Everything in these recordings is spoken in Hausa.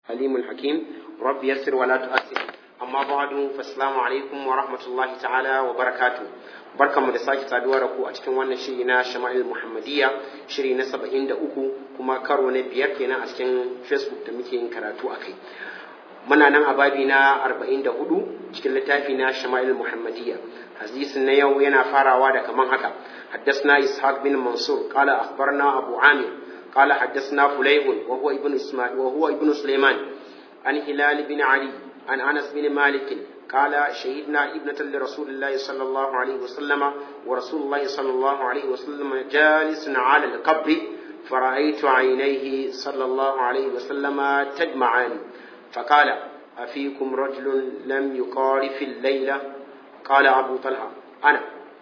حليم حكيم رب يسر ولا تؤثر amma ba'du fassalamu alaikum wa rahmatullahi ta'ala wa barakatu barkanmu da sake saduwa da ku a cikin wannan shiri na shama'il muhammadiyya shiri na saba'in da uku kuma karo na biyar kenan a cikin facebook da muke yin karatu a kai muna nan a babi na arba'in da hudu cikin littafi na shama'il muhammadiyya hadisin na yau yana farawa da kaman haka حدثنا إسحاق بن منصور قال أخبرنا أبو عامر قال حدثنا فليح وهو ابن إسماعيل وهو ابن سليمان عن هلال بن علي عن انس بن مالك قال شهدنا ابنة لرسول الله صلى الله عليه وسلم ورسول الله صلى الله عليه وسلم جالس على القبر فرأيت عينيه صلى الله عليه وسلم تدمعان فقال أفيكم رجل لم يقارف الليلة قال أبو طلحة أنا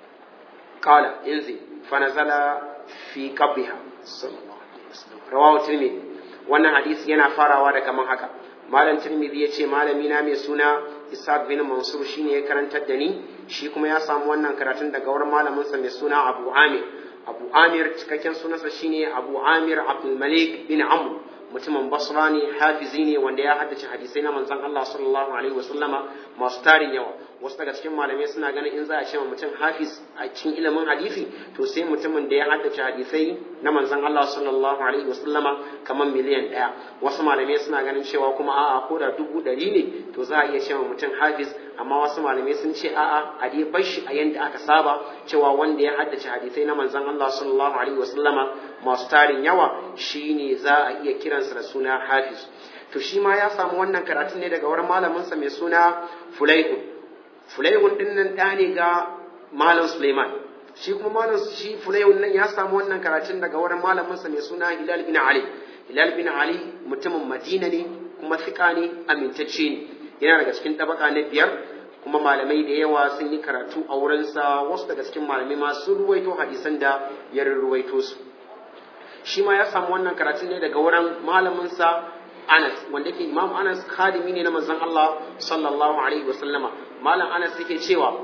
قال انزل فنزل في قبرها صلى الله عليه وسلم رواه الترمذي wannan hadisi yana farawa da kaman haka malam tirmidhi ya ce malami na mai suna ishaq bin mansur shine ya karantar da ni shi kuma ya samu wannan karatun daga wurin malaminsa mai suna abu amir abu amir cikakken sunansa shine abu amir abdul malik bin amr mutumin basra ne hafizi ne wanda ya haddace hadisai na manzon Allah sallallahu alaihi wasallama masu tarin yawa wasu daga cikin malamai suna ganin in za a ce mutum hafiz a cikin ilimin hadisi to sai mutumin da ya haddace hadisai na manzon Allah sallallahu alaihi wasallama kamar miliyan ɗaya wasu malamai suna ganin cewa kuma a'a ko da dubu ɗari ne to za a iya cewa mutum hafiz amma wasu malamai sun ce a'a a dai bar shi a yanda aka saba cewa wanda ya haddace hadisai na manzon Allah sallallahu alaihi wasallama masu tarin yawa shine za a iya kiransa da suna hafiz to shi ma ya samu wannan karatun ne daga wurin malaminsa mai suna fulaihun fulaihun din nan ɗa ne ga malam suleiman shi kuma malam shi fulaihun nan ya samu wannan karatun daga wurin malaminsa mai suna hilal bin ali hilal bin ali mutumin madina ne kuma fika ne amintacce ne yana daga cikin tabaka na biyar kuma malamai da yawa sun yi karatu a wurinsa wasu daga cikin malamai ma sun ruwaito hadisan da ya ruwaito su shi ma ya samu wannan karatun ne daga wurin malaminsa Anas wanda yake Imam Anas khadimi ne na manzon Allah sallallahu alaihi wasallama malam Anas yake cewa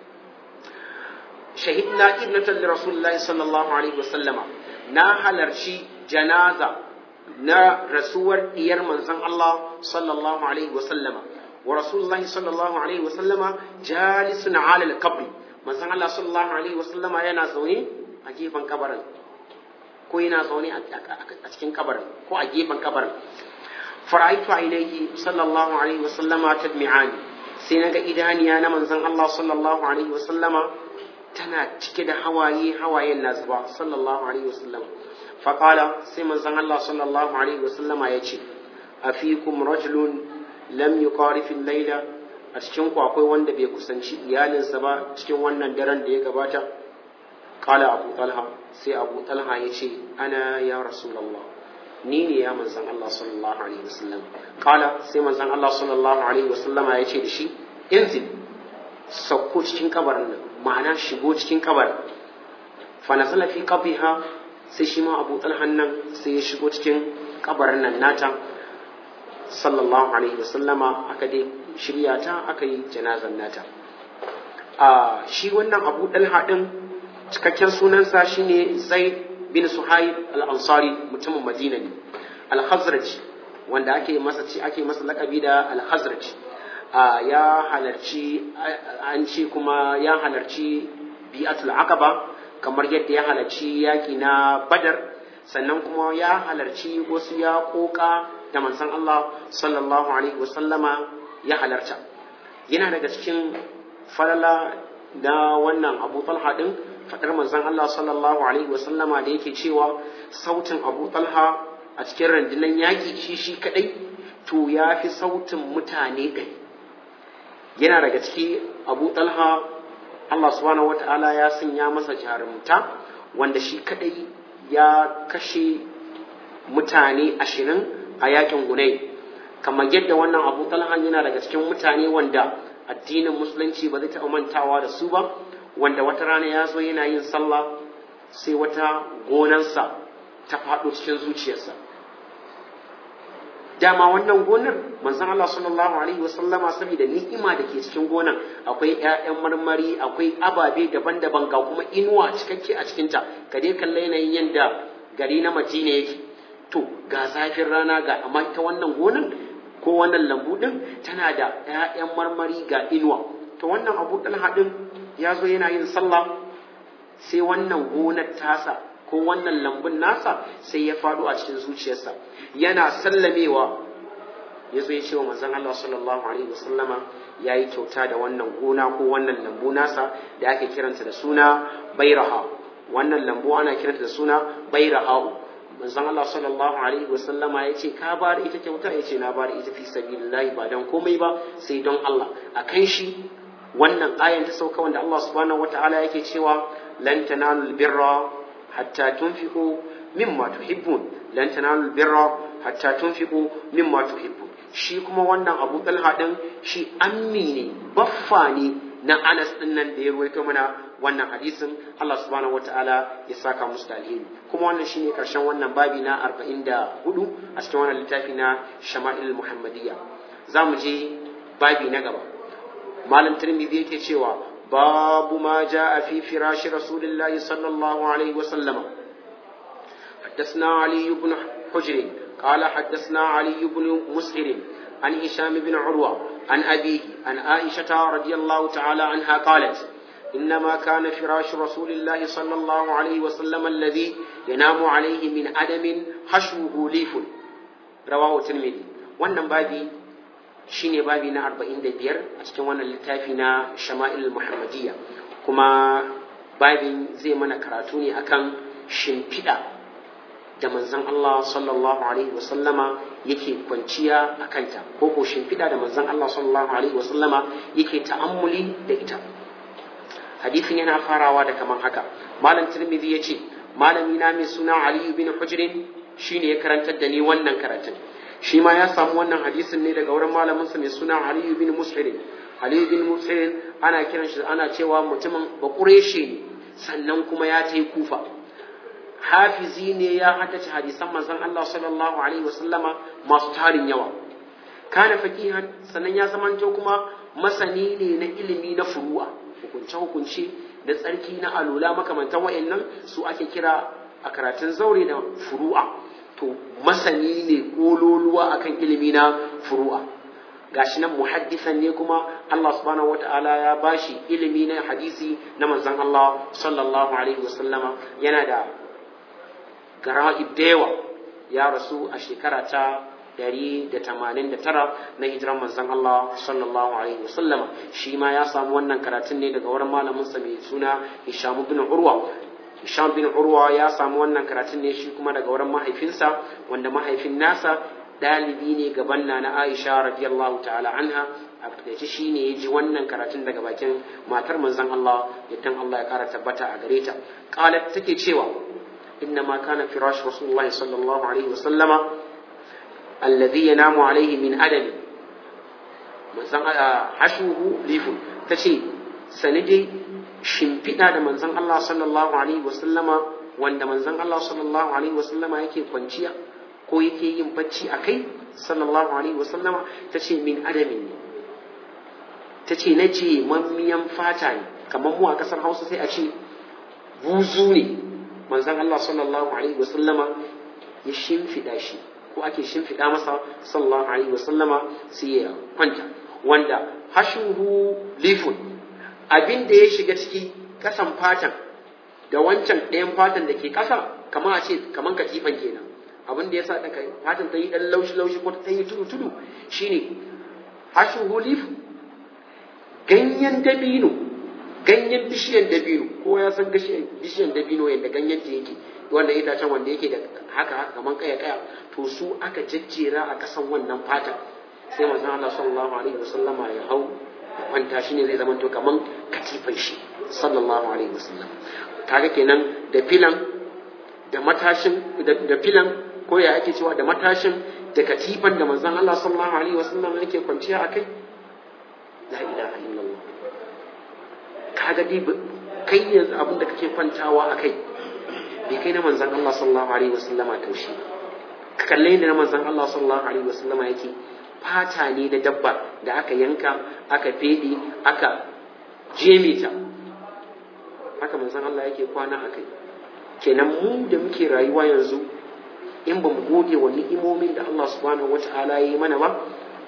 shahidna ibnatan li rasulillahi sallallahu alaihi wasallama na halarci janaza na rasuwar diyar manzon Allah sallallahu alaihi wasallama wa rasulullahi sallallahu alaihi wasallama jalisun ala al-qabr manzon Allah sallallahu alaihi wasallama yana zaune a gefen kabarin ko yana zaune a cikin kabarin ko a gefen kabarin fara'aitu ainihi sallallahu alaihi wasallama tadmi'ani sai naga idaniya na manzon Allah sallallahu alaihi wasallama tana cike da hawaye hawayen na zuba sallallahu alaihi wasallama faqala sai manzon Allah sallallahu alaihi wasallama yace afikum rajulun lam yuqarif al-layla a cikin ku akwai wanda bai kusanci iyalinsa ba cikin wannan daren da ya gabata qala abu talha sai abu talha yace ana ya rasulullah ni ne ya manzan Allah sallallahu alaihi wasallam kala sai manzan Allah sallallahu alaihi wasallam ya ce da shi inzil sauko cikin kabarin nan ma'ana shigo cikin kabarin fa nazala fi qabriha sai shi ma Abu Talhan nan sai ya shigo cikin kabarin nan nata sallallahu alaihi wasallama aka dai shirya ta aka yi janazan nata a shi wannan Abu Talha din cikakken sunansa shine Zaid bin Suhaib al-Ansari mutumin Madina ne al-Khazraj wanda ake masa ci ake masa lakabi da al-Khazraj ya halarci an ce kuma ya halarci bi'atul aqaba kamar yadda ya halarci yaki na Badar sannan kuma ya halarci wasu ya koka da manzon Allah sallallahu alaihi wasallama ya halarta yana daga cikin falala da wannan Abu Talha din fadar manzon Allah sallallahu alaihi wasallama da yake cewa sautin Abu Talha a cikin rundunar yaƙi shi shi kadai to ya fi sautin mutane ɗari yana daga ciki Abu Talha Allah subhanahu wata'ala ya sanya masa jarumta wanda shi kadai ya kashe mutane ashirin a yakin Hunay kamar yadda wannan Abu Talha yana daga cikin mutane wanda addinin musulunci ba zai taɓa mantawa da su ba wanda wata rana ya zo yana yin sallah sai wata gonansa ta faɗo cikin zuciyarsa dama wannan gonar manzon Allah sallallahu alaihi wasallama saboda ni'ima da ke cikin gonan akwai ƴaƴan marmari akwai ababe daban-daban ga kuma inuwa cikakke a cikinta ka dai kalla yanayin yanda gari na Madina yake to ga zafin rana ga amma ta wannan gonan ko wannan lambu din tana da ƴaƴan marmari ga inuwa to wannan abu talha din ya zo yana yin sallah sai wannan gonar tasa ko wannan lambun nasa sai ya faɗo a cikin zuciyarsa yana sallamewa ya zo ya ce wa manzon Allah sallallahu alaihi wasallama ya yi kyauta da wannan gona ko wannan lambu nasa da ake kiranta da suna bairaha wannan lambu ana kiranta da suna bairaha manzon Allah sallallahu alaihi wasallama ya ce ka bada ita kyauta ya ce na bada ita fi sabilillahi ba don komai ba sai don Allah akan shi wannan ayan ta sauka wanda Allah subhanahu wataala yake cewa lan tanalul birra hatta tunfiqu mimma tuhibbun lan tanalul birra hatta tunfiqu mimma tuhibbun shi kuma wannan Abu Talha din shi ammi ne baffa ne na Anas din nan da ya ruwaito mana wannan hadisin Allah subhanahu wataala ya saka musu da alheri kuma wannan shine karshen wannan babi na 44 a cikin wannan littafi na Shama'il Muhammadiyya zamu je babi na gaba malam Tirmidhi yake cewa babu ma jaa fi firashi rasulillahi sallallahu alaihi wa sallama حدثنا علي بن حجر قال حدثنا علي بن مسهر عن هشام بن عروة عن أبيه عن عائشة رضي الله تعالى عنها قالت إنما كان فراش رسول الله صلى الله عليه وسلم الذي ينام عليه من أدم حشوه ليف رواه الترمذي wannan babi shine babi na 45 a cikin wannan littafi na Shama'il Muhammadiyya kuma babin zai mana karatu ne akan shimfiɗa da manzon Allah sallallahu alaihi wasallama yake kwanciya a kanta ko ko shimfiɗa da manzon Allah sallallahu alaihi wasallama yake ta'ammuli da ita hadisin yana farawa da kaman haka malam tirmidhi ya ce malami na mai suna ali bin hujrin shine ya karantar da ni wannan karatun shi ma ya samu wannan hadisin ne daga wurin malaminsa mai suna ali bin mushirin ali bin mushirin ana kiran shi ana cewa mutumin bakureshe ne sannan kuma ya ta kufa hafizi ne ya haddace hadisan manzon Allah sallallahu alaihi wasallama masu tarin yawa kana faqihan sannan ya zamanto kuma masani ne na ilimi na furu'a hukunce hukunce da tsarki na alula makamantan wayannan su ake kira a karatun zaure da furu'a to masani ne kololuwa akan ilimi na furu'a gashi nan muhaddisan ne kuma Allah subhanahu wata'ala ya bashi ilimi na hadisi na manzon Allah sallallahu alaihi wasallama yana da gara'ib da yawa ya rasu a shekara ta 189 na hijiran manzon Allah sallallahu alaihi wasallam shi ma ya samu wannan karatun ne daga wurin malamin sa mai suna Hisham bin Urwa Hisham bin Urwa ya samu wannan karatun ne shi kuma daga wurin mahaifinsa wanda mahaifin nasa dalibi ne gaban na Aisha radiyallahu ta'ala anha a takaice shi ne ya ji wannan karatun daga bakin matar manzon Allah yadda Allah ya kara tabbata a gare ta qalat take cewa إنما كان فراش رسول الله صلى الله عليه وسلم الذي ينام عليه من أدم حشوه ليف تشي سندي shimfiɗa da manzon Allah sallallahu alaihi wasallama wanda manzon Allah sallallahu alaihi wasallama yake kwanciya ko yake yin bacci a kai sallallahu alaihi wasallama ta ce min adamin ne ta ce na ce mammiyan fata ne kamar mu a ƙasar hausa sai a ce buzu ne manzon Allah sallallahu alaihi wa sallama ya shimfiɗa shi ko ake shimfiɗa masa sallallahu alaihi wa sallama sai ya kwanta wanda hashuhu lifun abin da ya shiga ciki kasan fatan da wancan ɗayan fatan da ke ƙasa kamar a ce kamar katifan kenan abin da ya sa daga fatan ta yi ɗan laushi laushi ko ta yi tudu tudu shine hashuhu lifun ganyen dabino ganyen bishiyan dabino ko ya san bishiyan dabino yadda ganyen ta yake wanda itacen wanda yake da haka haka kaman kaya kaya to su aka jejjera a kasan wannan fata sai manzon Allah sallallahu alaihi wasallama ya hau ya kwanta shi ne zai zama to kaman katifan shi sallallahu alaihi wasallam kaga kenan da filan da matashin da filan ko ya ake cewa da matashin da katifan da manzon Allah sallallahu alaihi wasallam yake kwanciya akai la ilaha illallah kaga dai kai yanzu abin da kake kwantawa a kai bai kai na manzan Allah sallallahu alaihi wasallama taushi ka kalle da na manzan Allah sallallahu alaihi wasallama yake fata ne da dabba da aka yanka aka fede aka jeme ta haka manzan Allah yake kwana a kai kenan mu da muke rayuwa yanzu in ba mu gode wa ni'imomin da Allah subhanahu wata'ala ya yi mana ba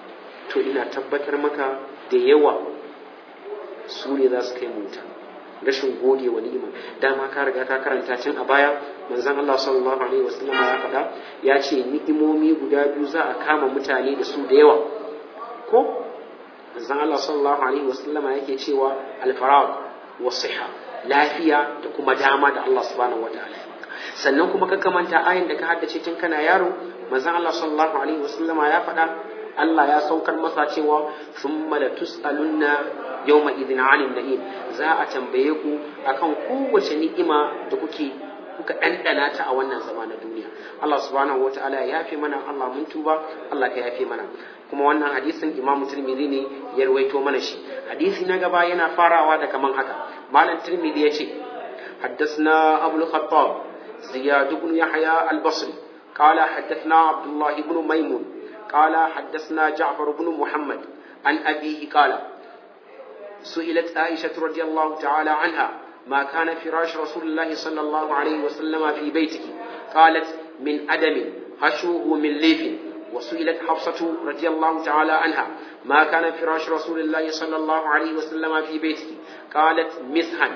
to ina tabbatar maka da yawa su ne za su kai mu wuta rashin gode wa ni'ima dama ka riga ka karanta tun a baya manzon Allah sallallahu alaihi wasallam ya faɗa ya ce ni'imomi guda biyu za a kama mutane da su da yawa ko manzon Allah sallallahu alaihi wasallama yake cewa al-farag wa siha lafiya da kuma dama da Allah subhanahu wataala sannan kuma ka kamanta ayin da ka haddace tun kana yaro manzon Allah sallallahu alaihi wasallama ya faɗa Allah ya saukar masa cewa thumma la tus'alunna yawma idhin 'anil na'im za a tambaye ku akan kowace ni'ima da kuke kuka ɗanɗana ta a wannan zama na duniya Allah subhanahu wataala ya yafe mana Allah mun tuba Allah ka yafe mana kuma wannan hadisin Imam Tirmidhi ne ya rawaito mana shi hadisi na gaba yana farawa da kaman haka malam Tirmidhi ya ce حدثنا أبو الخطاب زياد بن يحيى البصري قال حدثنا عبد الله بن ميمون قال حدثنا جعفر بن محمد عن أبيه قال سئلت عائشة رضي الله تعالى عنها ما كان فراش رسول الله صلى الله عليه وسلم في بيته قالت من أدم هشوه من ليف وسئلت حفصة رضي الله تعالى عنها ما كان فراش رسول الله صلى الله عليه وسلم في بيته قالت مسحا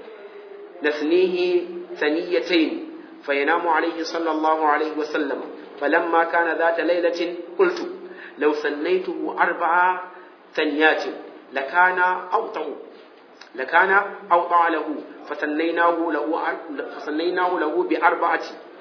نثنيه ثنيتين فينام عليه صلى الله عليه وسلم فلما كان ذات ليلة قلت لو ثنيته أربع ثنيات لكان أوطأ لكان أوطأ له فثنيناه له فثنيناه له بأربعة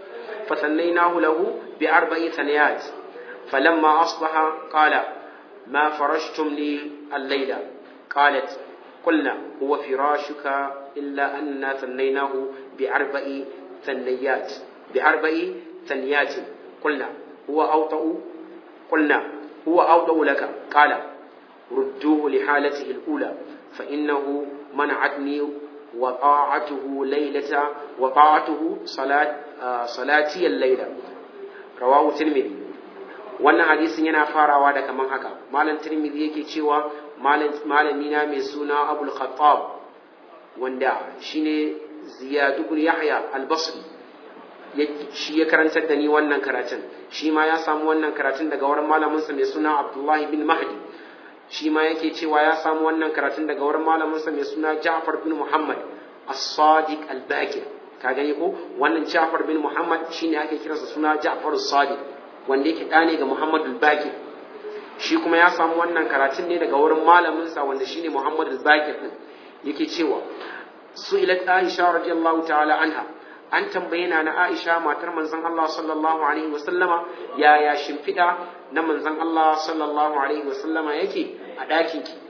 فثنيناه له بأربع ثنيات فلما أصبح قال ما فرشتم لي الليلة قالت قلنا هو فراشك إلا أننا ثنيناه بأربع ثنيات بأربع ثنيات قلنا هو أوطأ قلنا هو أوطأ لك قال ردوه لحالته الأولى فإنه منعتني وطاعته ليلة وطاعته صلاة آه صلاتي الليلة رواه الترمذي wannan hadisin yana farawa da kaman haka malam tirmidhi yake cewa malami na mai suna abul khattab wanda shine ziyad ibn yahya al-basri shi ya karantar da ni wannan karatun shi ma ya samu wannan karatun daga wurin malaminsa mai suna abdullahi bin mahdi shi ma yake cewa ya samu wannan karatun daga wurin malaminsa mai suna ja'far bin muhammad as-sadiq al-baqir ka gani ko wannan ja'far bin muhammad shine ake kiransa suna ja'far as-sadiq wanda yake ɗane ga muhammad al-baqir shi kuma ya samu wannan karatun ne daga wurin malaminsa wanda shine muhammad al-baqir din yake cewa su'ilat aisha radiyallahu ta'ala anha an tambaye na na Aisha matar manzon Allah sallallahu alaihi wasallama yaya shimfiɗa na manzon Allah sallallahu alaihi wasallama yake a ɗakin ki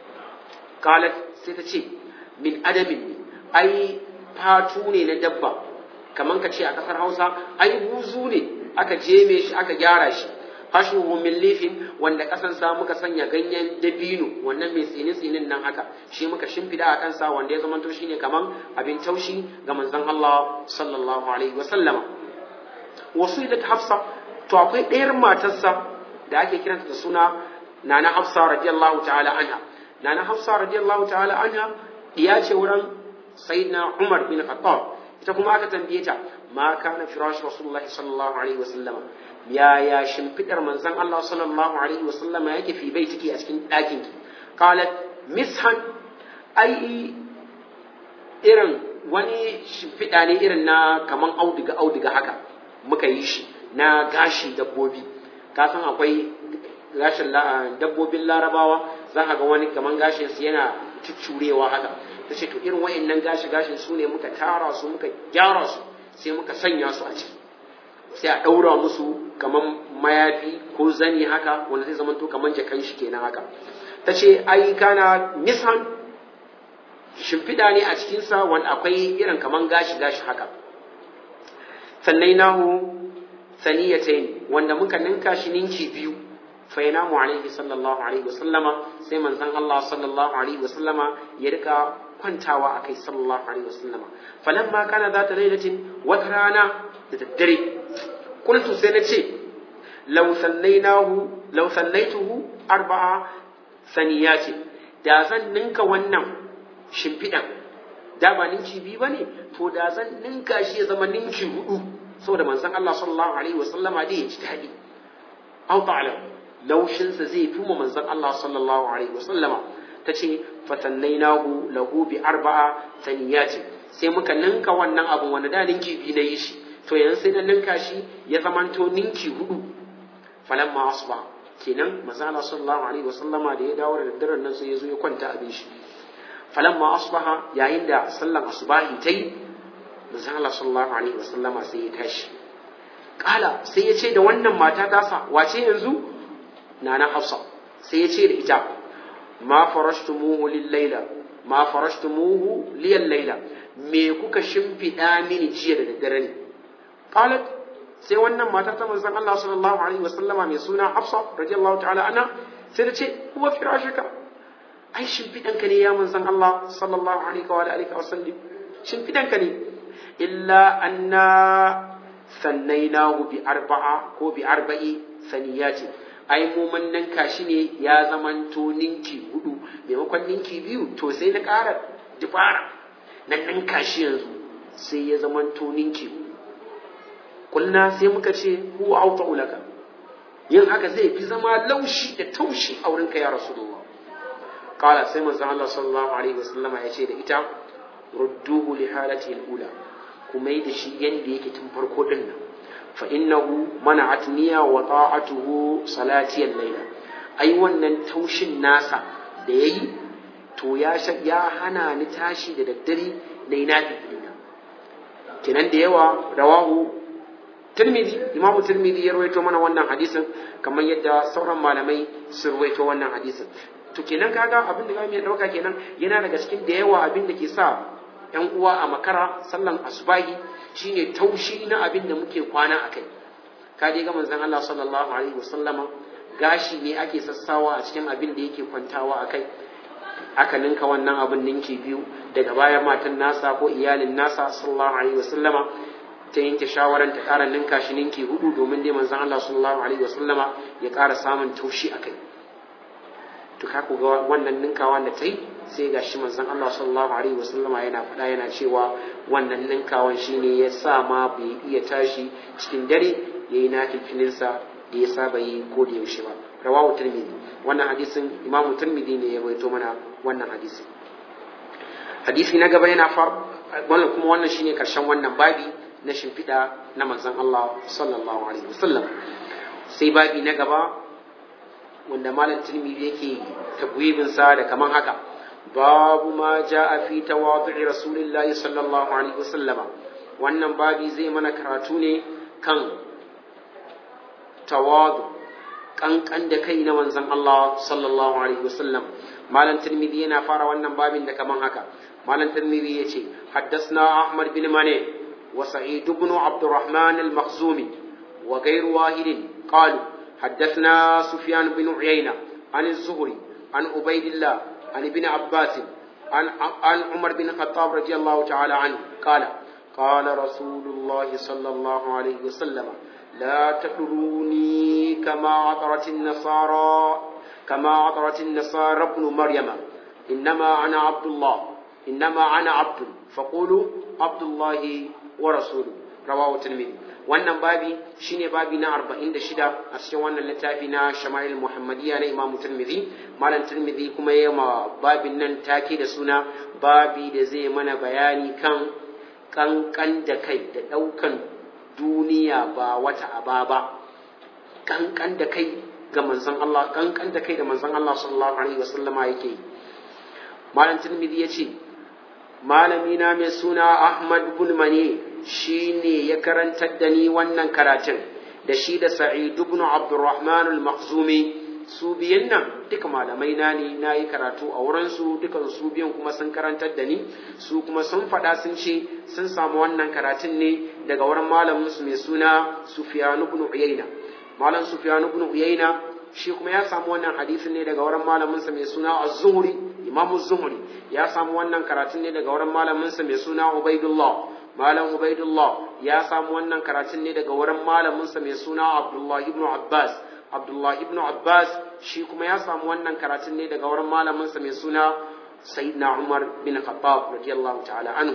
qalat sai ta ce min adamin ne ai fatu ne na dabba kaman ka ce a kasar Hausa ai buzu ne aka jeme shi aka gyara shi hashuhu min lifin wanda kasan sa muka sanya ganyen dabino wannan mai tsini tsinin nan haka shi muka shimfida a kansa wanda ya zamanto shine kaman abin taushi ga manzon Allah sallallahu alaihi wa sallama wasu da Hafsa to akwai ɗayar matarsa da ake kiranta da suna Nana Hafsa radiyallahu ta'ala anha Nana Hafsa radiyallahu ta'ala anha diya ce wurin Sayyidina Umar bin Khattab ita kuma aka tambaye ta ma kana firash rasulullahi sallallahu alaihi wa sallama yaya shimfidar manzon Allah sallallahu alaihi wa sallama yake fi bai take a cikin ɗakin ki qalat mishan ai irin wani shimfiɗa ne irin na kaman auduga auduga haka muka yi shi na gashi dabbobi ka san akwai gashin dabbobin larabawa za ka ga wani kaman gashin su yana cuccurewa haka ta ce to irin wa'annan gashi gashin su ne muka tara su muka gyara su sai muka sanya su a ciki sai a ɗaura musu kaman mayafi ko zani haka wanda zai zama to kaman jakan shi kenan haka ta ce ai kana nisan shimfiɗa ne a cikinsa wanda akwai irin kaman gashi gashi haka sannai nahu saniyatain wanda muka ninka shi ninki biyu fa yanamu alaihi sallallahu alaihi wasallama sai manzon Allah sallallahu alaihi wasallama ya rika kwantawa akai sallallahu alaihi wasallama falamma kana zata lailatin wata rana da daddare qultu sai nace law sallainahu law sallaituhu arba'a saniyati da zan ninka wannan shimfiɗan da ba ninki biyu bane to da zan ninka shi ya zama ninki hudu saboda manzon Allah sallallahu alaihi wasallama dai ya ji daɗi aw ta'lam laushinsa zai fi mu manzon Allah sallallahu alaihi wasallama ta ce fatannainahu lahu bi arba'a taniyati sai muka ninka wannan abun wanda da ninki biyu na yi shi to yanzu sai na ninka shi ya zamanto ninki hudu falamma asba kenan manzon Allah sallallahu alaihi wasallama da ya dawo da daddaren nan sai ya zo ya kwanta abin shi falamma asbaha yayin da sallan asubahi ta yi manzon Allah sallallahu alaihi wasallama sai ya tashi kala sai ya ce da wannan mata tasa wace yanzu nana Hafsa sai ya ce da ita ma farashtumuhu lil laila ma farashtumuhu liyal laila me kuka shimfida mini jiya da daddare ne qalat sai wannan mata ta manzon Allah sallallahu alaihi wasallama mai suna Hafsa radiyallahu ta'ala anha sai ta ce huwa firashuka ai shimfidanka ne ya manzon Allah sallallahu alaihi wa alihi wa sallam shimfidanka ne illa anna sannainahu bi arba'a ko bi arba'i saniyati ai mu mun ninka shi ne ya zamanto ninki hudu maimakon ninki biyu to sai na ƙara dubara na ninka shi yanzu sai ya zamanto ninki hudu kulna sai muka ce huwa auta ulaka yin haka zai fi zama laushi da taushi a wurinka ya rasulullah qala sai manzon Allah sallallahu alaihi wasallama ya ce da ita rudduhu li halatihi al-ula kuma yi da shi yanda yake tun farko din nan fa innahu mana'at niyya wa ta'atuhu salati al-layla ai wannan taushin nasa da yayi to ya ya hana ni tashi da daddare na yi nafi kenan da yawa rawahu Tirmidhi Imam Tirmidhi ya rawaito mana wannan hadisin kamar yadda sauran malamai sun rawaito wannan hadisin to kenan kaga abin da zamu iya dauka kenan yana daga cikin da yawa abin da ke sa ‘yan uwa a makara sallan asubahi shine taushi na abin da muke kwana a kai ka dai ga manzon Allah sallallahu alaihi wasallama gashi ne ake sassawa a cikin abin da yake kwantawa a kai aka ninka wannan abin ninki biyu daga baya matan nasa ko iyalin nasa sallallahu alaihi wasallama ta yanke shawaran ta ƙara ninka shi ninki hudu domin dai manzon Allah sallallahu alaihi wasallama ya ƙara samun taushi a kai to ka ku ga wannan ninkawa da ta yi sai ga shi manzon Allah sallallahu alaihi wasallama yana faɗa yana cewa wannan ninkawan shine ya sa ma bai iya tashi cikin dare yayi nafilfilinsa da ya saba yi ko da yaushe ba rawahu tirmidhi wannan hadisin imamu tirmidhi ne ya rawaito mana wannan hadisi hadisi na gaba yana far wannan kuma wannan shine karshen wannan babi na shimfiɗa na manzon Allah sallallahu alaihi wasallam sai babi na gaba wanda malam tirmidhi yake tabwibin sa da kaman haka babu ma jaa fi tawadhu'i rasulillahi sallallahu alaihi wasallam wannan babi zai mana karatu ne kan tawadu kankan da kai na manzon Allah sallallahu alaihi wasallam malam tirmidhi yana fara wannan babin da kaman haka malam tirmidhi yace haddathna ahmad bin mane wa sa'id ibn abdurrahman al-makhzumi wa ghayr wahid qalu حدثنا سفيان بن عيينة عن الزهري عن عبيد الله عن ابن عباس عن عن عمر بن الخطاب رضي الله تعالى عنه قال قال رسول الله صلى الله عليه وسلم لا تطروني كما عطرت النصارى كما عطرت النصارى ابن مريم إنما أنا عبد الله إنما أنا عبد فقولوا عبد الله ورسوله رواه الترمذي wannan babi shine babi na 46 a cikin wannan littafi na Shama'il Muhammadiyya na Imam Tirmidhi Malam Tirmidhi kuma ya ma babin nan take da suna babi da zai mana bayani kan kankan da kai da daukan duniya ba wata aba ba kankan da kai ga manzon Allah kankan da kai da manzon Allah sallallahu alaihi wasallama yake Malam Tirmidhi ya ce malami na mai suna Ahmad bin Mani shi ne ya karantar da ni wannan karatun da shi da Sa'id ibn Abdurrahman al-Makhzumi su biyan nan duka malamai na ne na yi karatu a wurin su dukan su biyan kuma sun karantar da ni su kuma sun faɗa sun ce sun samu wannan karatun ne daga wurin malamin su mai suna Sufyan ibn Uyayna malam Sufyan ibn Uyayna shi kuma ya samu wannan hadisin ne daga wurin malamin sa mai suna Az-Zuhri Imam Az-Zuhri ya samu wannan karatun ne daga wurin malamin sa mai suna Ubaidullah Malam Ubaidullah ya samu wannan karatun ne daga wurin malaminsa mai suna Abdullah ibn Abbas. Abdullah ibn Abbas shi kuma ya samu wannan karatun ne daga wurin malaminsa mai suna Sayyidina Umar bin Khattab radiyallahu ta'ala anhu.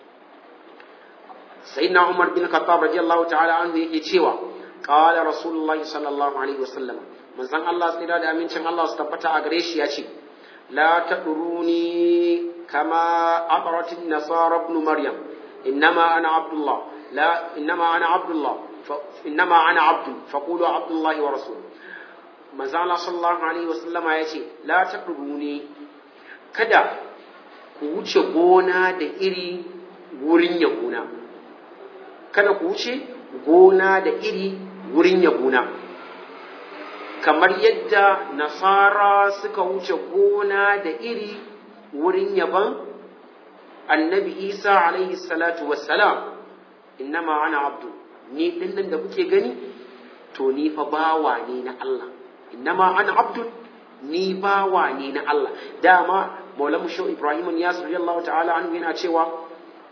Sayyidina Umar bin Khattab radiyallahu ta'ala anhu yake cewa qala Rasulullahi sallallahu alaihi wasallam manzon Allah tsira da amincin Allah su tabbata a gare shi ya ce la taduruni kama aqrat an-nasara ibn maryam innama ana abdullah la innama ana abdullah innama ana abdu faqulu abdullah wa rasul manzon Allah sallallahu alaihi wasallama ya ce la taduruni kada ku wuce gona da iri wurin yabona kada ku wuce gona da iri wurin yabona kamar yadda nasara suka wuce gona da iri wurin yaban annabi isa alaihi salatu wassalam innama ana abdu ni dinnan da kuke gani to ni fa bawa ne na Allah innama ana abdu ni bawa ne na Allah dama maulamu shau ibrahim ya radiyallahu ta'ala anhu yana cewa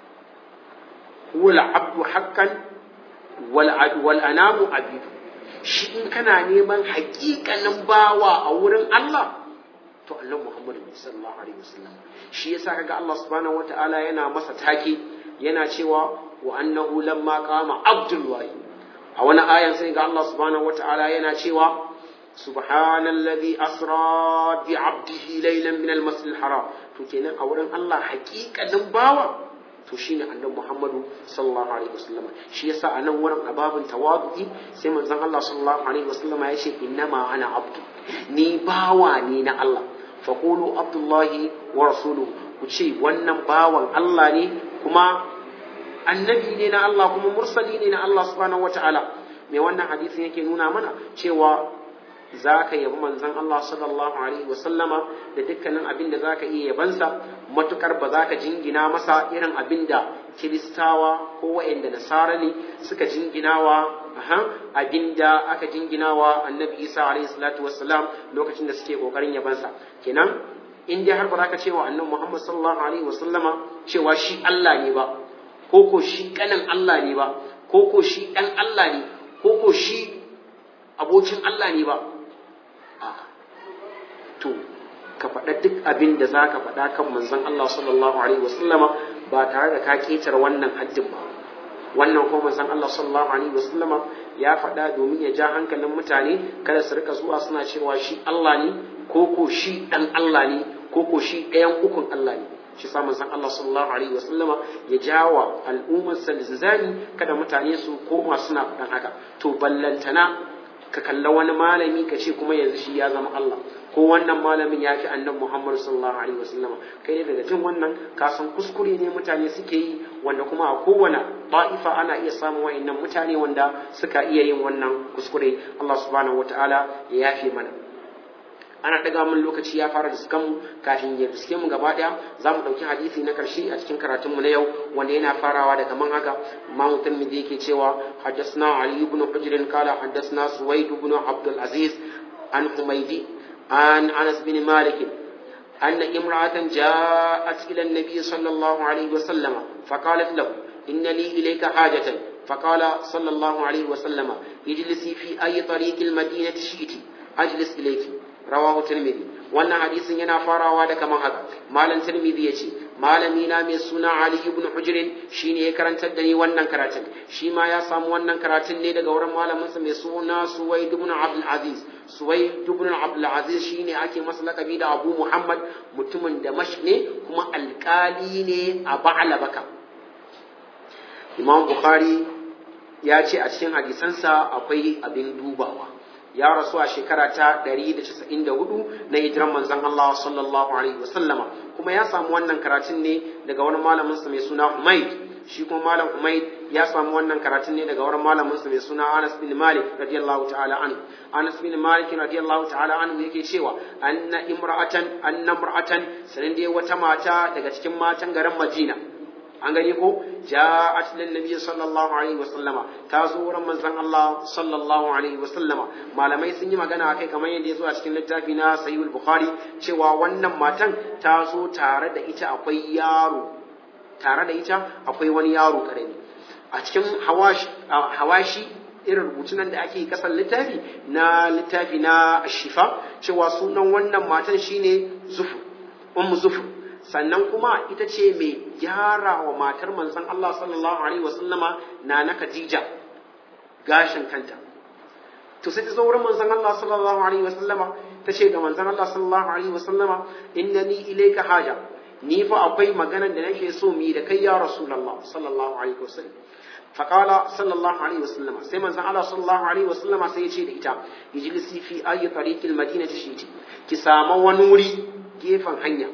huwa abdu haqqan wal wal anamu abidu shi in kana neman haƙiƙanin bawa a wurin Allah to Allah Muhammadu sallallahu alaihi wasallam shi yasa kaga Allah subhanahu wataala yana masa take yana cewa wa annahu lamma qama abdullahi a wani ayan sai ga Allah subhanahu wataala yana cewa subhanallazi asra bi abdihi laylan min al-masjid haram to kenan a wurin Allah haƙiƙanin bawa to shine annabi Muhammadu sallallahu alaihi wasallam shi yasa a nan wurin ababin tawadu'i sai manzon Allah sallallahu alaihi wasallam ya ce innama ana abdu ni bawa ne na Allah faqulu abdullahi wa rasuluhu ku ce wannan bawan Allah ne kuma annabi ne na Allah kuma mursali ne na Allah subhanahu wataala me wannan hadisin yake nuna mana cewa za ka yabi manzon Allah sallallahu alaihi wasallama da dukkanin abin da za ka iya yabansa matukar ba za ka jingina masa irin abin da kiristawa ko wa'anda nasara ne suka jinginawa abin da aka jinginawa annabi isa alaihi salatu wassalam lokacin da suke kokarin yabansa kenan in dai har ba za ka cewa annabi muhammad sallallahu alaihi wasallama cewa shi Allah ne ba ko ko shi kanin Allah ne ba ko ko shi dan Allah ne ko ko shi abokin Allah ne ba to ka faɗa duk abin da za ka faɗa kan manzon Allah sallallahu alaihi wasallama ba tare da ka ketar wannan haddin ba wannan ko manzon Allah sallallahu alaihi wasallama ya faɗa domin ya ja hankalin mutane kada su rika zuwa suna cewa shi Allah ne ko ko shi dan Allah ne ko ko shi ɗayan ukun Allah ne shi sa manzon Allah sallallahu alaihi wasallama ya jawa al'ummar salzani kada mutane su koma suna faɗan haka to ballantana ka kalla wani malami ka ce kuma yanzu shi ya zama Allah ko wannan malamin ya fi annabi Muhammad sallallahu alaihi wasallama kai ne daga jin wannan ka san kuskure ne mutane suke yi wanda kuma a kowane ba'ifa ana iya samun wa'annan mutane wanda suka iya yin wannan kuskure Allah subhanahu wataala ya yafe mana ana daga mun lokaci ya fara diskan mu kafin ya diske mu gaba daya za mu dauki hadisi na karshe a cikin karatun mu na yau wanda yana farawa da kaman haka Imam Tirmidhi yake cewa haddathna Ali ibn Hujr qala haddathna Suwaid ibn Abdul Aziz an Humaydi an Anas bin Malik أن امرأة جاءت إلى النبي صلى الله عليه وسلم فقالت له إن لي إليك حاجة فقال صلى الله عليه وسلم اجلسي في أي طريق المدينة شئت أجلس إليك rawahu tirmidhi wannan hadisin yana farawa da kaman haka malam tirmidhi yace malami na mai suna ali ibn hujr shine ya karantar da ni wannan karatun shi ma ya samu wannan karatun ne daga wurin malamin sa mai suna suwaid ibn abdul aziz suwaid ibn abdul aziz shine ake masa lakabi da abu muhammad mutumin da mash ne kuma alkali ne a ba'ala baka imam bukhari ya ce a cikin hadisansa akwai abin dubawa ya rasu a shekara ta 194 na hijiran manzon Allah sallallahu alaihi wasallama kuma ya samu wannan karatun ne daga wani malamin sa mai suna Umayd shi kuma malam Umayd ya samu wannan karatun ne daga wani malamin sa mai suna Anas bin Malik radiyallahu ta'ala anhu Anas bin Malik radiyallahu ta'ala anhu yake cewa anna imra'atan anna imra'atan sanin dai wata mata daga cikin matan garin Madina an gani ko ja'at lin nabiy sallallahu alaihi wasallama ta zo wurin manzon Allah sallallahu alaihi wasallama malamai sun yi magana akai kamar yadda ya zo a cikin littafi na sahih bukhari cewa wannan matan ta zo tare da ita akwai yaro tare da ita akwai wani yaro karami a cikin hawashi irin rubutunan da ake kasan littafi na littafi na shifa cewa sunan wannan matan shine zufu ummu zufu sannan kuma ita ce mai gyara wa matar manzon Allah sallallahu alaihi wasallama na na Khadija gashin kanta to sai ta zo wurin manzon Allah sallallahu alaihi wasallama ta ce ga manzon Allah sallallahu alaihi wasallama innani ilayka haja ni fa akwai magana da nake so mu yi da kai ya rasulullah sallallahu alaihi wasallam faqala sallallahu alaihi wasallama sai manzon Allah sallallahu alaihi wasallama sai ya ce da ita ijlisi fi ayi tariqil madinati shiti ki samu wani wuri gefen hanya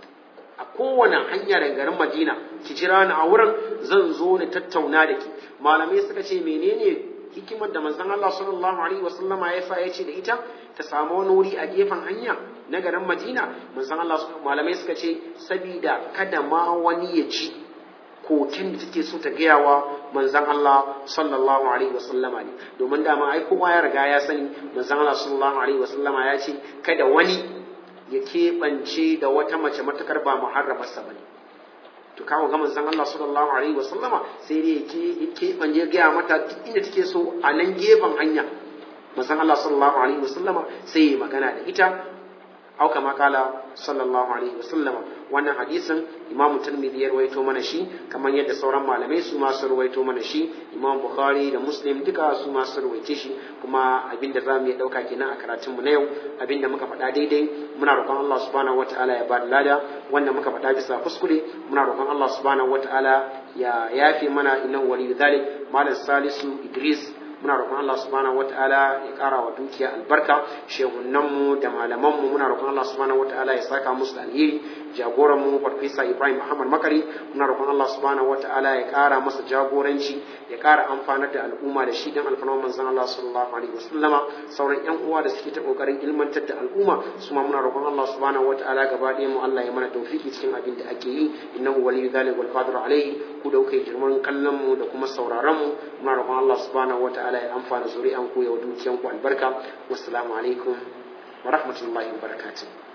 a kowane hanya daga garin Madina ki jira ni a wurin zan zo ni tattauna da ki malamai suka ce menene hikimar da manzon Allah sallallahu alaihi wasallama ya sa ya ce da ita ta samu wani wuri a gefen hanya na garin Madina manzon Allah malamai suka ce sabida kada ma wani ya ji kokin da take so ta gaya wa manzon Allah sallallahu alaihi wasallama ne domin dama ai kowa ya riga ya sani manzon Allah sallallahu alaihi wasallama ya ce kada wani ya keɓance da wata mace matakar ba muharramarsa ba ne to kawo ga manzon Allah sallallahu alaihi wasallama sai dai yake keɓance ya gaya mata duk inda take so a nan gefen hanya manzon Allah sallallahu alaihi wasallama sai ya magana da ita au kama kala sallallahu alaihi wasallama wannan hadisin imam tirmidhi ya rawaito mana shi kamar yadda sauran malamai su ma su rawaito mana shi imam bukhari da muslim duka su ma su rawaice shi kuma abinda za mu iya dauka kenan a karatun mu na yau abinda muka faɗa daidai muna roƙon Allah subhanahu wataala ya ba da lada wanda muka faɗa bisa kuskure muna roƙon Allah subhanahu wataala ya yafe mana innahu waliyyu dhalik malam salisu idris muna roƙon Allah subhanahu wataala ya ƙara wa dukiya albarka shehunanmu da malamanmu muna roƙon Allah subhanahu wataala ya saka musu alheri jagoran mu farfesa Ibrahim Muhammad Makari muna roƙon Allah subhanahu wataala ya ƙara masa jagoranci ya ƙara amfanar da al'umma da shi dan alfarman manzon Allah sallallahu alaihi wasallama sauran ƴan uwa da suke ta kokarin ilmantar da al'umma su ma muna roƙon Allah subhanahu wataala gaba ɗaya mu Allah ya mana tawfiki cikin abin da ake yi innahu waliyyu dhalika wal qadiru alaihi ku da kuke girman kallon mu da kuma sauraron mu muna roƙon Allah subhanahu wataala ya amfana zuri'an ku ya dukiyan ku albarka wassalamu alaikum wa rahmatullahi wa barakatuh